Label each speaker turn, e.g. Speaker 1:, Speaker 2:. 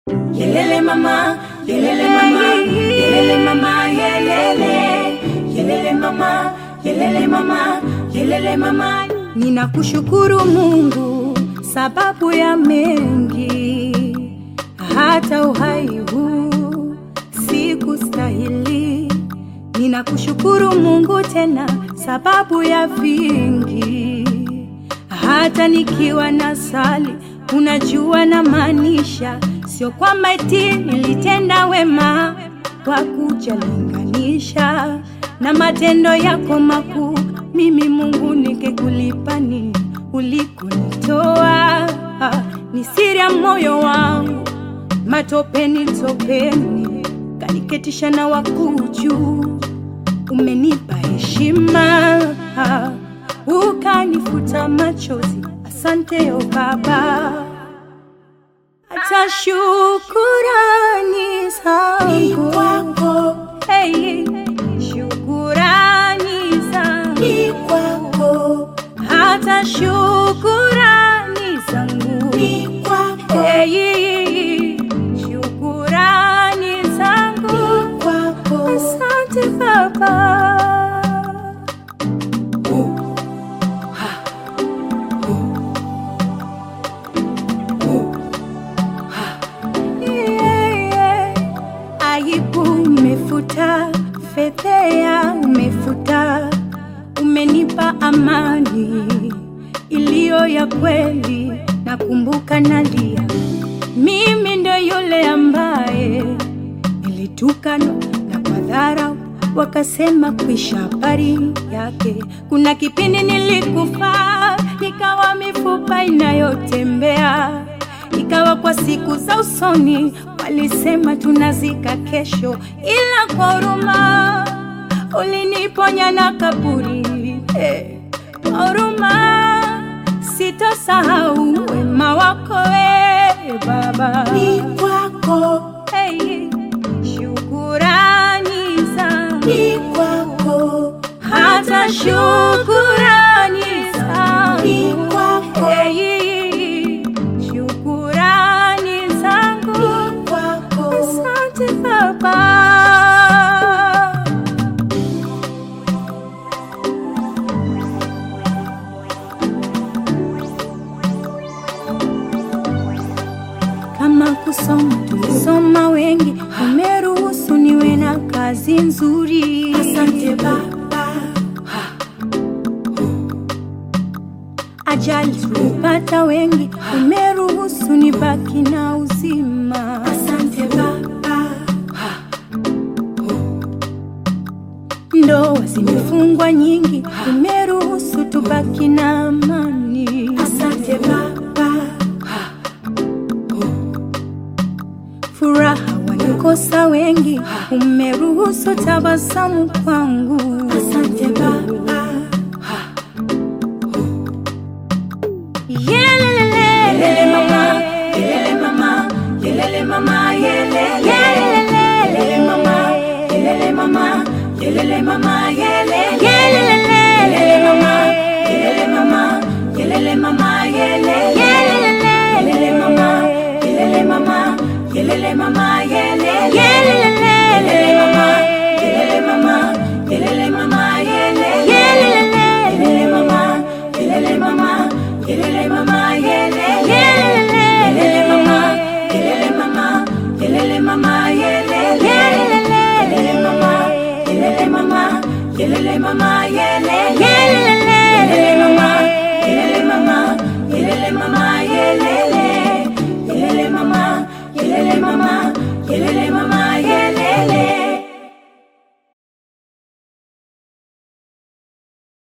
Speaker 1: Yelele mama, yelele mama, yelele mama, yelele. Yelele mama, yelele mama, yelele mama.
Speaker 2: Ninakushukuru Mungu sababu ya mengi, hata uhai huu sikustahili. Ninakushukuru Mungu tena sababu ya vingi, hata nikiwa na sali, unajua na maanisha, sio kwamba eti nilitenda wema kwa kujalinganisha na matendo yako makuu. Mimi Mungu ningekulipa nini ulikonitoa? Ni siri ya moyo wangu, matopeni topeni, kaniketisha na wakuu juu. Umenipa heshima, ukanifuta machozi. Asante o Baba, hata shukurani zangu
Speaker 1: Kwako,
Speaker 2: Hey, shukurani zangu
Speaker 1: kwako,
Speaker 2: hata shukurani zangu
Speaker 1: kwako,
Speaker 2: Hey, shukurani zangu
Speaker 1: kwako.
Speaker 2: asante Baba. Yeah. Aibu umefuta, fedhea umefuta, umenipa amani iliyo ya kweli. Nakumbuka nalia, mimi ndo yule ambaye nilitukanwa na kwa dharau wakasema kuisha habari yake. Kuna kipindi nilikufa, nikawa mifupa inayotembea ikawa kwa siku za usoni walisema tunazika kesho, ila kwa huruma uliniponya na kaburi. Eh, Kwa huruma sitosahau wema wako we Baba.
Speaker 1: Ni kwako,
Speaker 2: Hey, shukurani zangu
Speaker 1: ni kwako,
Speaker 2: hata shukurani
Speaker 1: ni
Speaker 2: zangu
Speaker 1: kwako,
Speaker 2: Hey, shukurani zangu
Speaker 1: kwako.
Speaker 2: asante Baba. Kama kusoma tulisoma wengi, umeruhusu niwe na kazi nzuri.
Speaker 1: Asante Baba,
Speaker 2: Ajali tulipata wengi, umeruhusu nibaki na uzima.
Speaker 1: asante Baba,
Speaker 2: Ndoa zimefungwa nyingi, umeruhusu tubaki na amani.
Speaker 1: asante Baba,
Speaker 2: Furaha walikosa wengi, umeruhusu tabasamu kwangu.
Speaker 1: asante Baba,
Speaker 2: Yelelele.
Speaker 1: Yelele mama, yelele mama, yelele mama, yelele.
Speaker 2: Yelelele.
Speaker 1: Yelele mama, yelele mama, yelele mama, yelele.
Speaker 2: Yelelele.
Speaker 1: Yelele mama, yelele mama, yelele mama, yelele.
Speaker 2: Yelelele.
Speaker 1: Yelele mama, yelele mama, yelele mama, yelele.
Speaker 2: Yelelele.
Speaker 1: Yelele mama, yelele mama, yelele mama, yelele.
Speaker 2: Yelelele.
Speaker 1: Yelele mama, yelele mama, yelele mama, yelele.
Speaker 2: Yelelele.
Speaker 1: Yelele mama, yelele mama, yelele mama, yelele. Yelele mama, yelele mama, yelele mama, yelele.
Speaker 2: Yelelele.
Speaker 1: Yelele mama, yelele mama,